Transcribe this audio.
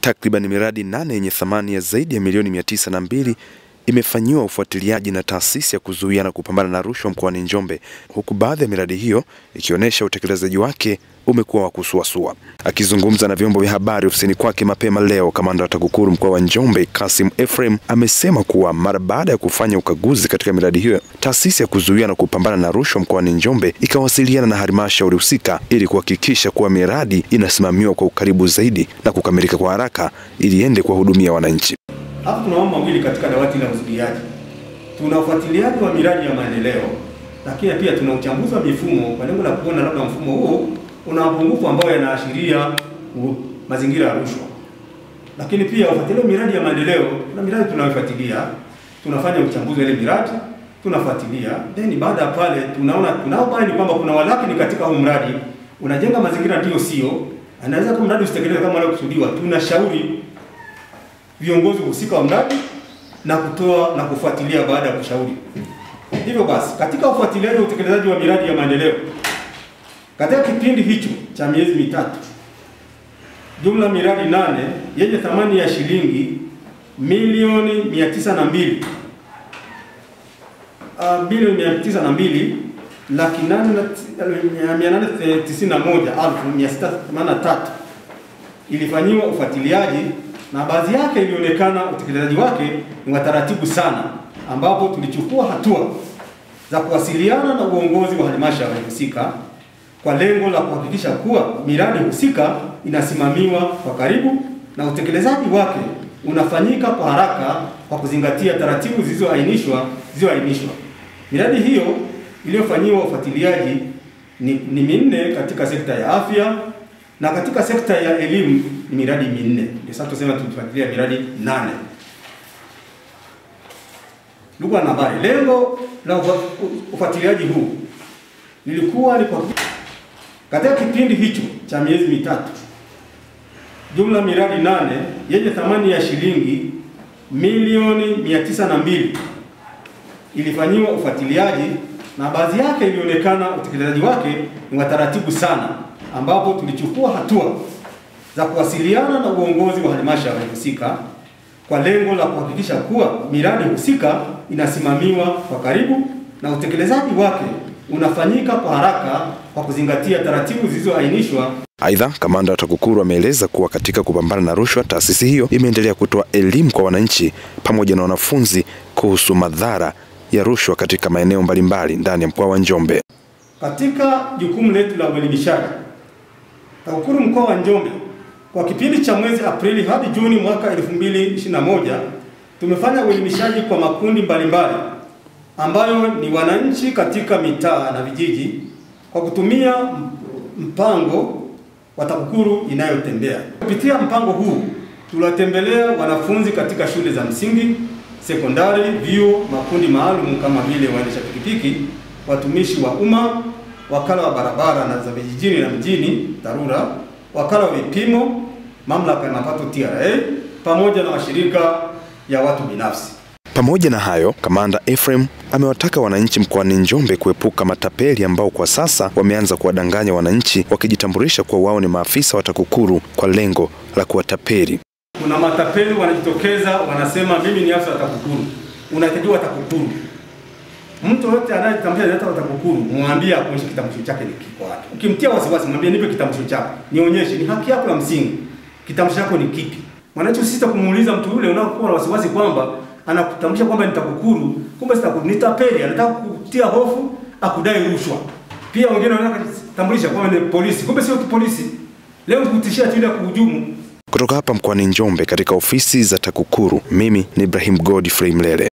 Takriban miradi nane yenye thamani ya zaidi ya milioni mia tisa na mbili imefanyiwa ufuatiliaji na taasisi ya kuzuia na kupambana na rushwa mkoani Njombe, huku baadhi ya miradi hiyo ikionyesha utekelezaji wake umekuwa wa kusuasua. Akizungumza na vyombo vya habari ofisini kwake mapema leo, kamanda wa TAKUKURU mkoa wa Njombe Kasim Ephraim amesema kuwa mara baada ya kufanya ukaguzi katika miradi hiyo, taasisi ya kuzuia na kupambana na rushwa mkoani Njombe ikawasiliana na halmashauri husika ili kuhakikisha kuwa miradi inasimamiwa kwa ukaribu zaidi na kukamilika kwa haraka ili iende kuwahudumia wananchi. Hapa tuna mambo mawili katika dawati la uzuiaji. Tuna ufuatiliaji wa miradi ya maendeleo, lakini pia tuna uchambuzi wa mifumo kwa lengo la kuona labda mfumo huo una mapungufu ambayo yanaashiria mazingira ya rushwa. Lakini pia ufuatiliaji wa miradi ya maendeleo, na miradi tunayofuatilia, tunafanya uchambuzi wa ile miradi, tunafuatilia, then baada ya pale tunaona tunaobaini kwamba kuna walakini katika huu mradi unajenga mazingira ndiyo sio, anaweza kuwa mradi usitekelezwe kama unavyokusudiwa, tunashauri viongozi husika wa mradi na kutoa na kufuatilia baada ya kushauri. Hivyo basi, katika ufuatiliaji wa utekelezaji wa miradi ya maendeleo katika kipindi hicho cha miezi mitatu, jumla miradi nane yenye thamani ya shilingi milioni mia tisa na mbili uh, bilioni mia tisa na mbili laki nane na mia nane tisini na moja elfu mia sita themanini na tatu ilifanyiwa ufuatiliaji na baadhi yake ilionekana utekelezaji wake ni wa taratibu sana, ambapo tulichukua hatua za kuwasiliana na uongozi wa halmashauri husika kwa lengo la kuhakikisha kuwa miradi husika inasimamiwa kwa karibu na utekelezaji wake unafanyika kwa haraka kwa kuzingatia taratibu zilizoainishwa zilizoainishwa. Miradi hiyo iliyofanyiwa ufuatiliaji ni, ni minne katika sekta ya afya na katika sekta ya elimu ni miradi minne. Ndio sasa tunasema tulifuatilia miradi nane. Ndugu wanahabari, lengo la ufuatiliaji huu lilikuwa ni kwa katika kipindi hicho cha miezi mitatu, jumla miradi nane yenye thamani ya shilingi milioni mia tisa na mbili ilifanyiwa ufuatiliaji na baadhi yake ilionekana utekelezaji wake ni wa taratibu sana ambapo tulichukua hatua za kuwasiliana na uongozi wa halmashauri husika kwa lengo la kuhakikisha kuwa miradi husika inasimamiwa kwa karibu na utekelezaji wake unafanyika kwa haraka kwa kuzingatia taratibu zilizoainishwa. Aidha, kamanda wa TAKUKURU ameeleza kuwa katika kupambana na rushwa, taasisi hiyo imeendelea kutoa elimu kwa wananchi pamoja na wanafunzi kuhusu madhara ya rushwa katika maeneo mbalimbali ndani ya mkoa wa Njombe. Katika jukumu letu la uelimishaji TAKUKURU mkoa wa Njombe kwa kipindi cha mwezi Aprili hadi Juni mwaka 2021 tumefanya uelimishaji kwa makundi mbalimbali ambayo ni wananchi katika mitaa na vijiji kwa kutumia mpango wa TAKUKURU inayotembea. Kupitia mpango huu tuliwatembelea wanafunzi katika shule za msingi, sekondari, vyuo, makundi maalum kama vile waendesha pikipiki, watumishi wa umma wakala wa barabara na za vijijini na mjini TARURA, wakala wa vipimo, mamlaka ya mapato TRA, pamoja na mashirika ya watu binafsi. Pamoja na hayo, kamanda Ephraim amewataka wananchi mkoani Njombe kuepuka matapeli ambao kwa sasa wameanza kuwadanganya wananchi wakijitambulisha kuwa wao ni maafisa wa TAKUKURU kwa lengo la kuwatapeli. Kuna matapeli wanajitokeza, wanasema mimi ni afisa wa TAKUKURU, unatakiwa TAKUKURU Mtu yote anayetambulisha analeta TAKUKURU, mwambie akuonyeshe kitambulisho chake ni kiko wapi. Ukimtia wasiwasi, mwambie nipe kitambulisho chako, nionyeshe, ni haki yako ya msingi. Kitambulisho chako ni kipi? Mwananchi usisita kumuuliza mtu yule unaokuwa na wasiwasi kwamba anakutambulisha kwamba ni TAKUKURU, kumbe si TAKUKURU, ni tapeli, anataka kukutia hofu, akudai rushwa. Pia wengine wanataka kutambulisha kwamba ni polisi, kumbe sio polisi. Leo kutishia tu ile kuhujumu. Kutoka hapa mkoani Njombe katika ofisi za TAKUKURU, mimi ni Ibrahim Godfrey Mlele.